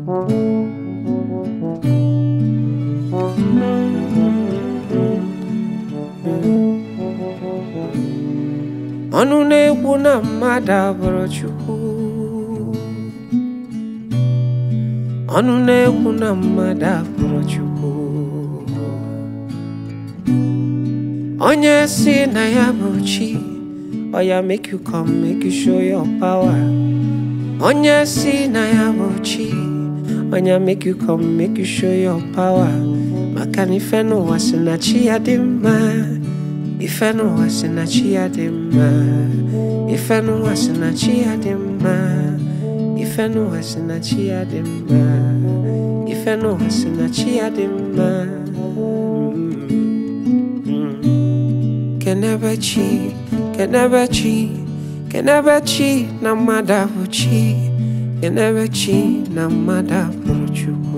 ọnụ na-ekwu na mmadụ abụrụ Chukwu ọnụ na-ekwu na mmadụ abụrụ Chukwu onye si na ya bụ chi oya make you come make you show your power onye si na ya bụ chi onya make you come make you show your power maka na ife n'ụwa si na chi ya dị mma ife n'ụwa si na chi ya dị mma ife n'ụwa si na chi ya dị mma ife n'ụwa si na chi ya dị mma ife n'ụwa si na chi ya dị mma kenebe chi kenebe chi kenebe chi na mmadụ abụ chi kenebe chi na mmadụ abụrụ chukwu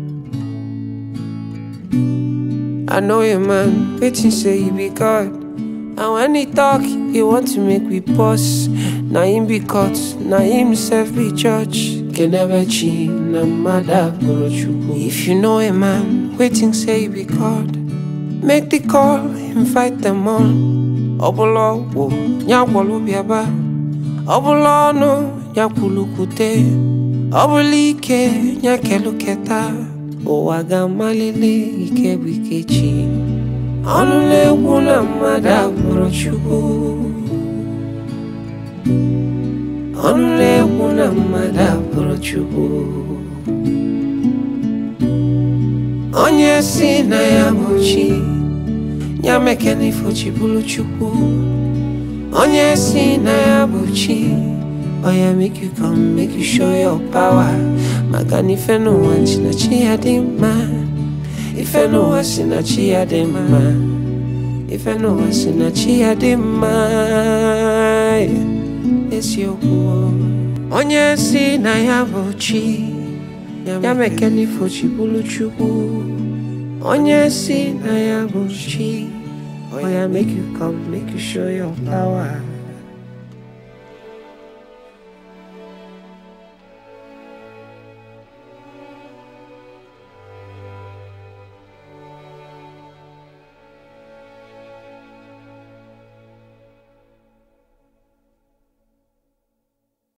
I know a man waiting say he be God. And when he talk, he want to make we pause. Na him be caught, na himself be judge. Kenebechi na mada chukwu. If you know a man waiting say he be God, make the call, invite them on. Ọbụla ọgwụ ya gwọrọ bịaba, ọbụla ọnụ ya kwulukwute, ọbụla ike ya keluketa. ụwa ga-amalite ike bụ ike chi ọnụ na-ekwu na mmadụ abụrụ Chukwu ọnụ na-ekwu na mmadụ abụrụ Chukwu onye si na ya bụ chi ya mekena ifo chi bụrụ Chukwu onye si na ya bụ chi oya make you come make you show your power maka na ife n'ụwa si na chi ya dị mma ife n'ụwa si na chi ya dị mma ife n'ụwa si na chi ya dị mma eziokwu onye si na ya bụ chi ya mekena ifo chi bụrụ chukwu onye si na ya bụ chi oya make you come make you show your power